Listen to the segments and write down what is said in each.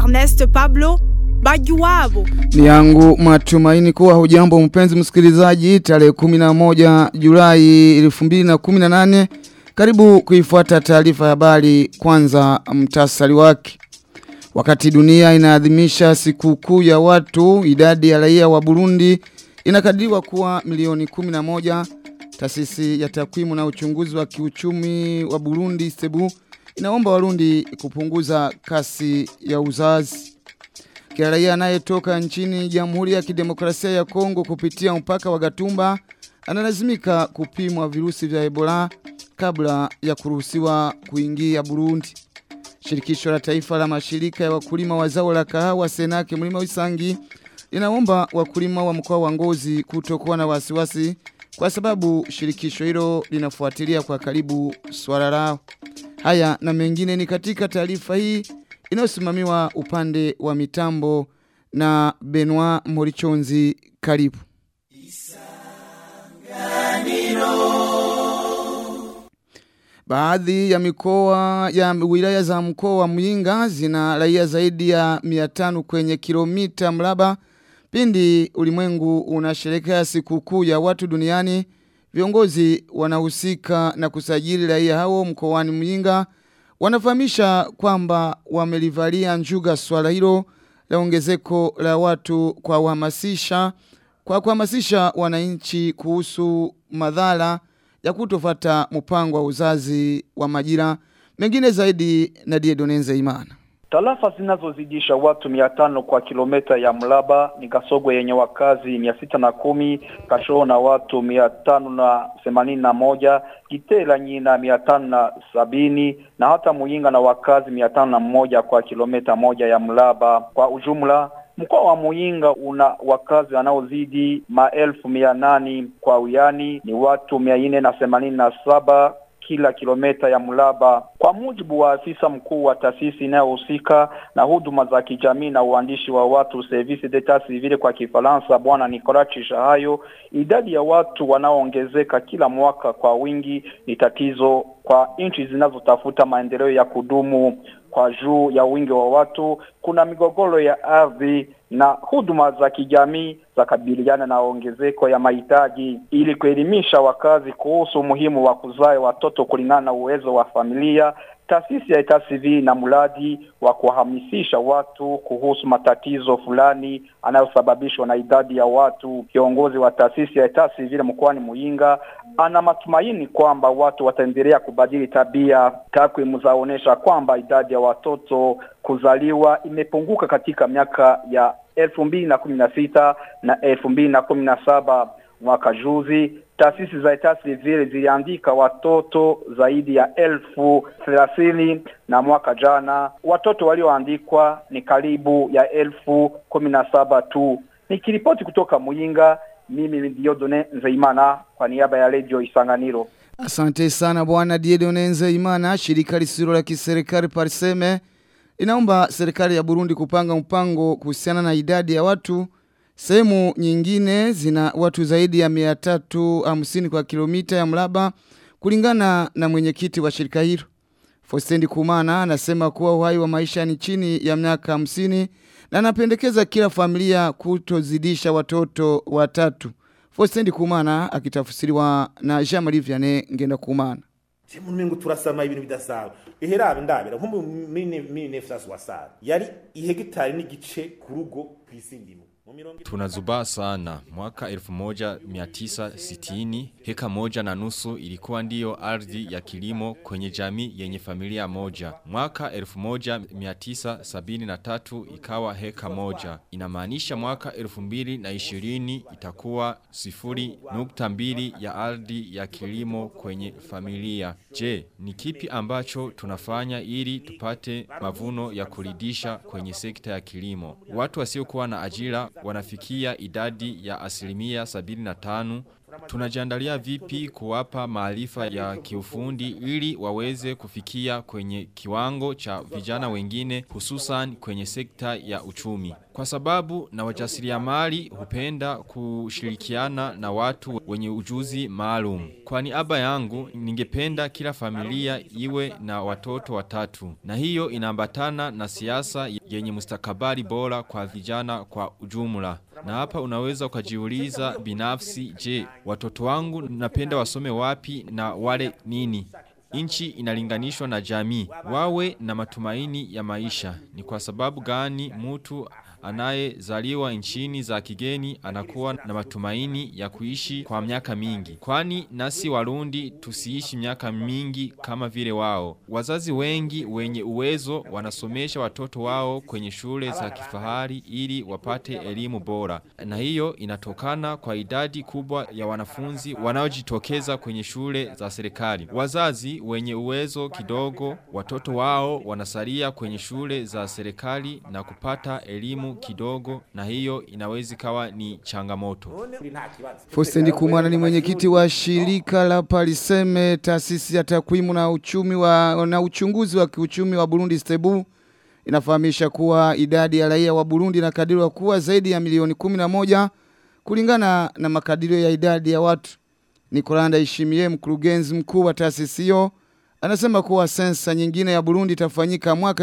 Ernest Pablo Bajuwabo. Ni yangu matumaini kuwa hujambo mpenzi msikilizaji tarehe 11 Julai 2018 karibu kuifuata taarifa ya habari kwanza mtasari wake Wakati dunia inaadhimisha siku kuu ya watu idadi ya raia wa Burundi inakadiriwa kuwa milioni 11 taasisi ya takwimu na uchunguzi wa kiuchumi wa Burundi Sebu inaomba Warundi kupunguza kasi ya uzazi kila raia anayetoka nchini Jamhuri ya Kidemokrasia ya Kongo kupitia mpaka wa Gatumba analazimika kupimwa virusi vya Ebola kabla ya kuruhusiwa kuingia Burundi. Shirikisho la Taifa la Mashirika ya Wakulima wa Zao la Kahawa Senake Mlima Wisangi linaomba wakulima wa mkoa wa Ngozi kutokuwa na wasiwasi kwa sababu shirikisho hilo linafuatilia kwa karibu swala lao. Haya na mengine ni katika taarifa hii inayosimamiwa upande wa mitambo na Benoit Morichonzi karibu. Baadhi ya mikoa ya wilaya za mkoa wa Muyinga zina raia zaidi ya 500 kwenye kilomita mraba. Pindi ulimwengu unasherehekea sikukuu ya watu duniani, viongozi wanahusika na kusajili raia hao mkoani Muyinga wanafahamisha kwamba wamelivalia njuga swala hilo la ongezeko la watu kwa kuhamasisha kwa kuhamasisha wananchi kuhusu madhara ya kutofata mpango wa uzazi wa majira mengine zaidi na Diedonenze Imana. Tarafa zinazozidisha watu mia tano kwa kilomita ya mraba ni Kasogwe yenye wakazi mia sita na kumi, Kashoo na watu mia tano na themanini na moja, Kitela Nyina mia tano na sabini na hata Muyinga na wakazi mia tano na mmoja kwa kilomita moja ya mraba. Kwa ujumla Mkoa wa Muyinga una wakazi wanaozidi maelfu mia nane kwa wiani ni watu mia nne na themanini na saba kila kilomita ya mraba. Kwa mujibu wa afisa mkuu wa taasisi inayohusika na huduma za kijamii na uandishi wa watu Service d'Etat Civil kwa Kifaransa, bwana Nicolas Chishahayo, idadi ya watu wanaoongezeka kila mwaka kwa wingi ni tatizo kwa nchi zinazotafuta maendeleo ya kudumu. Kwa juu ya wingi wa watu, kuna migogoro ya ardhi na huduma za kijamii za kabiliana na ongezeko ya mahitaji. Ili kuelimisha wakazi kuhusu umuhimu wa kuzaa watoto kulingana na uwezo wa familia, taasisi ya Etat Civil na mradi wa kuhamasisha watu kuhusu matatizo fulani anayosababishwa na idadi ya watu. Kiongozi wa taasisi ya Etat Civil mkoani Muyinga ana matumaini kwamba watu wataendelea kubadili tabia. Takwimu zaonyesha kwamba idadi ya watoto kuzaliwa imepunguka katika miaka ya elfu mbili na kumi na sita na elfu mbili na kumi na saba mwaka juzi taasisi za Etat Civil ziliandika watoto zaidi ya elfu thelathini na mwaka jana watoto walioandikwa ni karibu ya elfu kumi na saba tu. Nikiripoti kutoka Muyinga, mimi ni Diodone Nzeimana kwa niaba ya Radio Isanganiro. Asante sana bwana Diodone Nzeimana. Shirika lisilo la kiserikali Parseme inaomba serikali ya Burundi kupanga mpango kuhusiana na idadi ya watu Sehemu nyingine zina watu zaidi ya 350 kwa kilomita ya mraba kulingana na mwenyekiti wa shirika hilo. Fostendi Kumana anasema kuwa uhai wa maisha ni chini ya miaka 50 na anapendekeza kila familia kutozidisha watoto watatu. Fostendi Kumana akitafsiriwa na Jean-Marie Vianney Ngenda Kumana. Semu mengo turasama ibintu bidasawe. Iherabe ndabira nko mu 1960 yari ihegitari n'igice ku rugo kwisindimo. Tunazubaa sana. Mwaka 1960 heka moja na nusu ilikuwa ndiyo ardhi ya kilimo kwenye jamii yenye familia moja. Mwaka 1973 ikawa heka moja. Inamaanisha mwaka 2020 itakuwa sifuri nukta mbili ya ardhi ya kilimo kwenye familia. Je, ni kipi ambacho tunafanya ili tupate mavuno ya kuridisha kwenye sekta ya kilimo? Watu wasiokuwa na ajira wanafikia idadi ya asilimia 75 Tunajiandalia vipi kuwapa maarifa ya kiufundi ili waweze kufikia kwenye kiwango cha vijana wengine hususan kwenye sekta ya uchumi. Kwa sababu na wajasiriamali hupenda kushirikiana na watu wenye ujuzi maalum. Kwa niaba yangu ningependa kila familia iwe na watoto watatu. Na hiyo inaambatana na siasa yenye mustakabali bora kwa vijana kwa ujumla. Na hapa unaweza ukajiuliza binafsi je, watoto wangu napenda wasome wapi na wale nini? Inchi inalinganishwa na jamii. Wawe na matumaini ya maisha. Ni kwa sababu gani mtu anayezaliwa nchini za kigeni anakuwa na matumaini ya kuishi kwa miaka mingi. Kwani nasi warundi tusiishi miaka mingi kama vile wao. Wazazi wengi wenye uwezo wanasomesha watoto wao kwenye shule za kifahari ili wapate elimu bora. Na hiyo inatokana kwa idadi kubwa ya wanafunzi wanaojitokeza kwenye shule za serikali. Wazazi wenye uwezo kidogo watoto wao wanasalia kwenye shule za serikali na kupata elimu kidogo na hiyo inawezi kawa ni changamoto. Fostendi Kumwana ni mwenyekiti wa shirika la Paliseme taasisi ya takwimu na uchumi wa na uchunguzi wa kiuchumi wa Burundi Stebu inafahamisha kuwa idadi ya raia wa Burundi inakadiriwa kuwa zaidi ya milioni 11 kulingana na makadirio ya idadi ya watu. Nikolanda Ishimie mkurugenzi mkuu wa taasisi hiyo anasema kuwa sensa nyingine ya Burundi itafanyika mwaka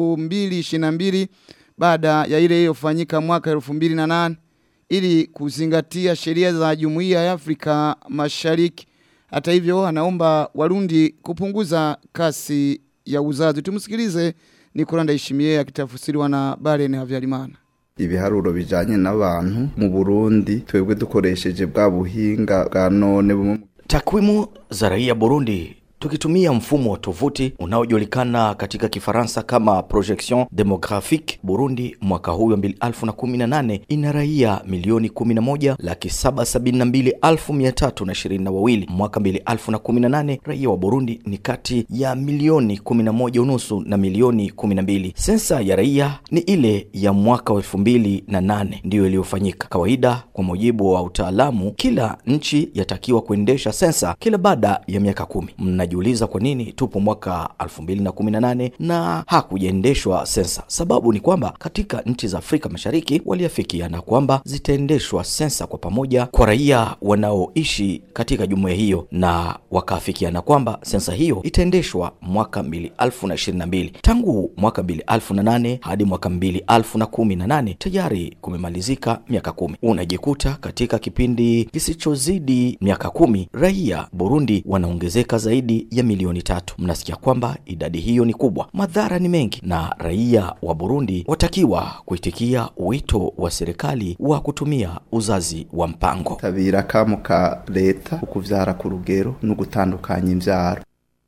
2022 baada ya ile iliyofanyika mwaka 2008 ili kuzingatia sheria za Jumuiya ya Afrika Mashariki. Hata hivyo anaomba Warundi kupunguza kasi ya uzazi. Tumsikilize Nicola Ndayishimiye akitafsiriwa na Baren Havyarimana. ibiharuro bijanye n'abantu mu Burundi twebwe dukoresheje bwa buhinga bwa none bumwe Takwimu za raia Burundi tukitumia mfumo wa tovuti unaojulikana katika Kifaransa kama projection demographique, Burundi mwaka huu wa 2018 ina raia milioni 11 laki 772 elfu 322. Mwaka 2018 raia wa Burundi ni kati ya milioni 11 unusu na milioni 12. Sensa ya raia ni ile ya mwaka wa 2008 ndiyo iliyofanyika. Kawaida, kwa mujibu wa utaalamu, kila nchi yatakiwa kuendesha sensa kila baada ya miaka kumi. Mnajiuliza kwa nini tupo mwaka 2018 na hakujaendeshwa sensa? Sababu ni kwamba katika nchi za Afrika Mashariki waliafikiana kwamba zitaendeshwa sensa kwa pamoja kwa raia wanaoishi katika jumuiya hiyo, na wakaafikiana kwamba sensa hiyo itaendeshwa mwaka 2022. Tangu mwaka 2008 hadi mwaka 2018 tayari kumemalizika miaka kumi. Unajikuta katika kipindi kisichozidi miaka kumi raia Burundi wanaongezeka zaidi ya milioni tatu. Mnasikia kwamba idadi hiyo ni kubwa, madhara ni mengi, na raia wa Burundi watakiwa kuitikia wito wa serikali wa kutumia uzazi wa mpango. tabira kamo ka leta ukuvyara ku rugero no gutandukanya imvyaro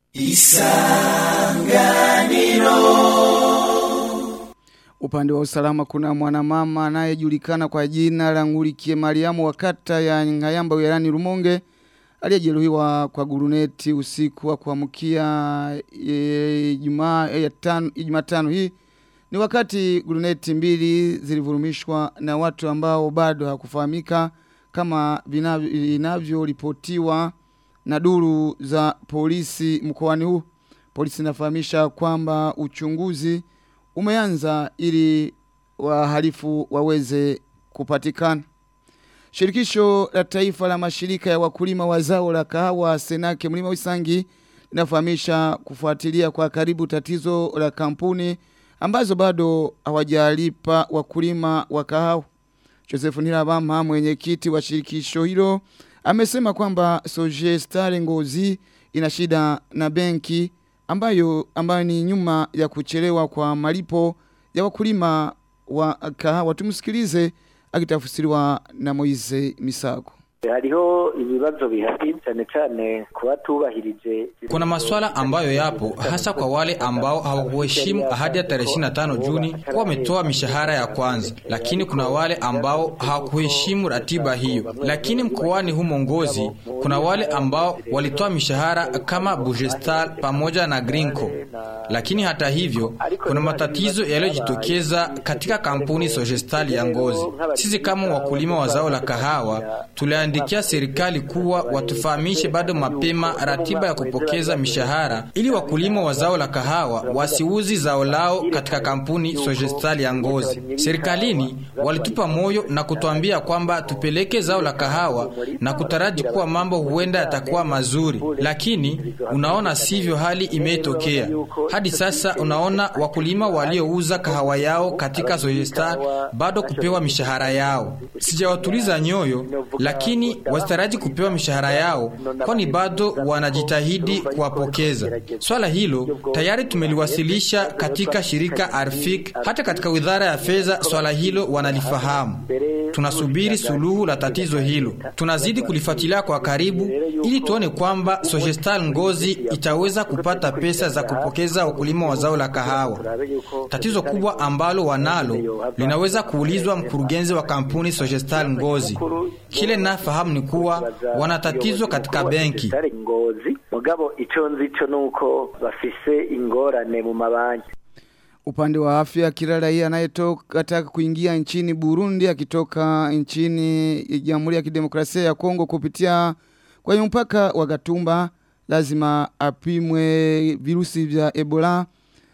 Upande wa usalama kuna mwanamama anayejulikana kwa jina la Ngurikie Mariamu wa kata ya Ngayamba wilayani Rumonge aliyejeruhiwa kwa guruneti usiku wa kuamkia e, Ijumaa e, ya tano- Jumatano hii ni wakati guruneti mbili zilivurumishwa na watu ambao bado hakufahamika kama vinavyo- inavyoripotiwa na duru za polisi mkoani huu. Polisi inafahamisha kwamba uchunguzi umeanza ili wahalifu waweze kupatikana. Shirikisho la taifa la mashirika ya wakulima wa zao la kahawa Senake mlima Wisangi linafahamisha kufuatilia kwa karibu tatizo la kampuni ambazo bado hawajalipa wakulima wa kahawa. Joseph Nirabama mwenyekiti wa shirikisho hilo amesema kwamba Soje Star Ngozi ina shida na benki ambayo ambayo ni nyuma ya kuchelewa kwa malipo ya wakulima wa kahawa. Tumsikilize akitafsiriwa na Moize Misago. hariho ibibazo bihari cyane cyane ku batubahirije Kuna maswala ambayo yapo hasa kwa wale ambao hawakuheshimu ahadi ya tarehe 25 Juni kuwa wametoa mishahara ya kwanza, lakini kuna wale ambao hawakuheshimu ratiba hiyo. Lakini mkoani humo Ngozi kuna wale ambao walitoa mishahara kama Bugestal pamoja na Grinco, lakini hata hivyo kuna matatizo yaliyojitokeza katika kampuni Sogestal ya Ngozi. Sisi kama wakulima wa zao la kahawa tuliandika kuandikia serikali kuwa watufahamishe bado mapema ratiba ya kupokeza mishahara ili wakulima wa zao la kahawa wasiuzi zao lao katika kampuni Sogestal ya Ngozi. Serikalini walitupa moyo na kutuambia kwamba tupeleke zao la kahawa na kutaraji kuwa mambo huenda yatakuwa mazuri, lakini unaona sivyo hali imetokea. Hadi sasa unaona wakulima waliouza kahawa yao katika Sogestal bado kupewa mishahara yao. Sijawatuliza nyoyo, lakini wasitaraji kupewa mishahara yao, kwani bado wanajitahidi kuwapokeza. Swala hilo tayari tumeliwasilisha katika shirika Arfik, hata katika wizara ya fedha swala hilo wanalifahamu. Tunasubiri suluhu la tatizo hilo, tunazidi kulifuatilia kwa karibu ili tuone kwamba Sogestal Ngozi itaweza kupata pesa za kupokeza wakulima wa zao la kahawa. Tatizo kubwa ambalo wanalo linaweza kuulizwa mkurugenzi wa kampuni Sogestal Ngozi. Kile nafahamu ni kuwa wana tatizo katika benki. ngozi mugabo ico nzico nuko bafise ingorane mu mabanki Upande wa afya kila raia anayetoka ataka kuingia nchini Burundi akitoka nchini Jamhuri ya Kidemokrasia ya Kongo kupitia kwenye mpaka wa Gatumba lazima apimwe virusi vya Ebola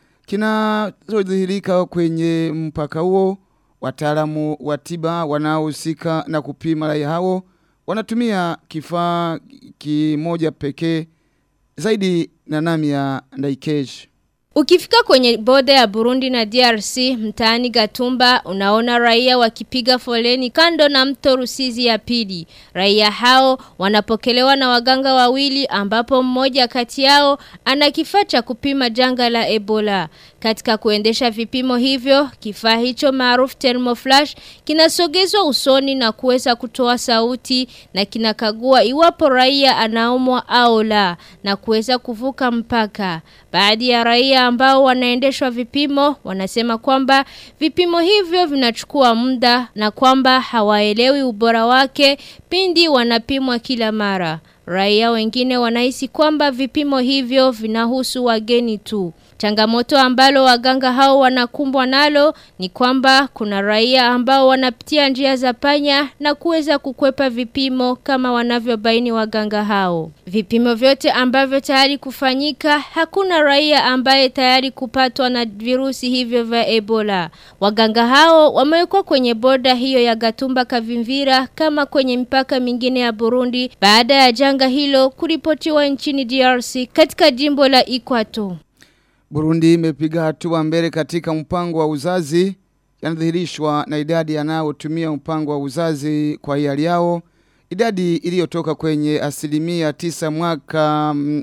kinachodhihirika kwenye mpaka huo. Wataalamu wa tiba wanaohusika na kupima raia hao wanatumia kifaa kimoja pekee zaidi na Namia Ndaikesh. Ukifika kwenye boda ya Burundi na DRC mtaani Gatumba unaona raia wakipiga foleni kando na mto Rusizi ya pili. Raia hao wanapokelewa na waganga wawili ambapo mmoja kati yao ana kifaa cha kupima janga la Ebola. Katika kuendesha vipimo hivyo, kifaa hicho maarufu thermoflash kinasogezwa usoni na kuweza kutoa sauti na kinakagua iwapo raia anaumwa au la na kuweza kuvuka mpaka. Baadhi ya raia ambao wanaendeshwa vipimo wanasema kwamba vipimo hivyo vinachukua muda na kwamba hawaelewi ubora wake pindi wanapimwa kila mara. Raia wengine wanahisi kwamba vipimo hivyo vinahusu wageni tu. Changamoto ambalo waganga hao wanakumbwa nalo ni kwamba kuna raia ambao wanapitia njia za panya na kuweza kukwepa vipimo kama wanavyobaini waganga hao. Vipimo vyote ambavyo tayari kufanyika hakuna raia ambaye tayari kupatwa na virusi hivyo vya Ebola. Waganga hao wamewekwa kwenye boda hiyo ya Gatumba Kavimvira kama kwenye mipaka mingine ya Burundi baada ya janga hilo kuripotiwa nchini DRC katika jimbo la Ikwato. Burundi imepiga hatua mbele katika mpango wa uzazi yanadhihirishwa na idadi yanayotumia mpango wa uzazi kwa hiari yao. Idadi iliyotoka kwenye asilimia tisa mwaka mm,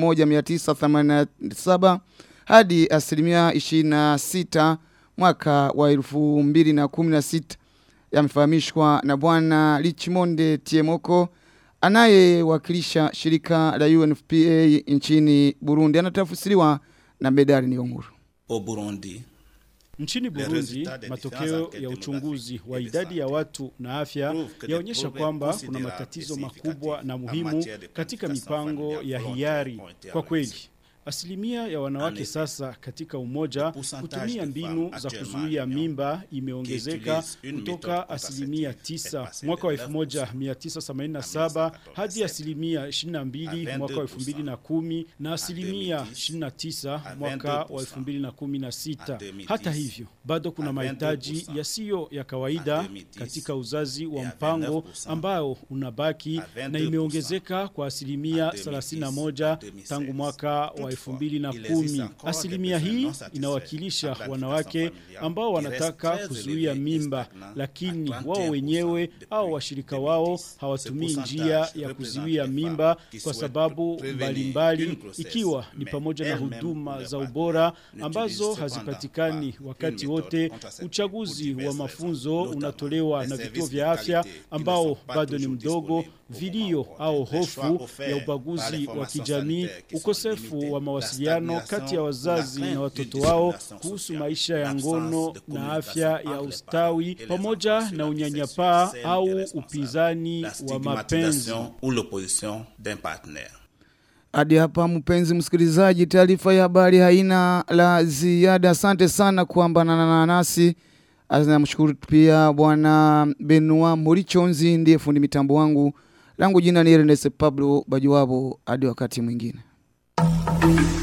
1987 hadi asilimia 26 mwaka wa 2016 yamefahamishwa na bwana Richmonde Tiemoko anayewakilisha shirika la UNFPA nchini Burundi anatafsiriwa na Medali Nionguru. au Burundi. Nchini Burundi, matokeo ya uchunguzi wa idadi ya watu na afya yaonyesha kwamba kuna matatizo makubwa na muhimu katika mipango ya hiari. Kwa kweli, Asilimia ya wanawake sasa katika umoja kutumia mbinu za kuzuia mimba imeongezeka kutoka asilimia 9 mwaka wa 1987 hadi asilimia 22 mwaka wa 2010 na asilimia 29 mwaka wa 2016. Hata hivyo, bado kuna mahitaji yasiyo ya kawaida katika uzazi wa mpango ambao unabaki na imeongezeka kwa asilimia 31 tangu mwaka wa 2010. Asilimia hii inawakilisha wanawake ambao wanataka kuzuia mimba, lakini wao wenyewe au washirika wao hawatumii njia ya kuzuia mimba kwa sababu mbalimbali, ikiwa ni pamoja na huduma za ubora ambazo hazipatikani wakati wote. Uchaguzi wa mafunzo unatolewa na vituo vya afya ambao bado ni mdogo, vilio au hofu ya ubaguzi wa kijamii, ukosefu wa mawasiliano kati ya wazazi na watoto wao kuhusu maisha ya ngono na afya ya ustawi, pamoja na unyanyapaa au upinzani wa mapenzi. ou l'opposition d'un partenaire. Hadi hapa mpenzi msikilizaji, taarifa ya habari haina la ziada. Asante sana kuambanana nasi. Namshukuru pia bwana Benua Murichonzi ndiye fundi mitambo wangu. Langu jina ni Ernest Pablo Bajuwabo hadi wakati mwingine.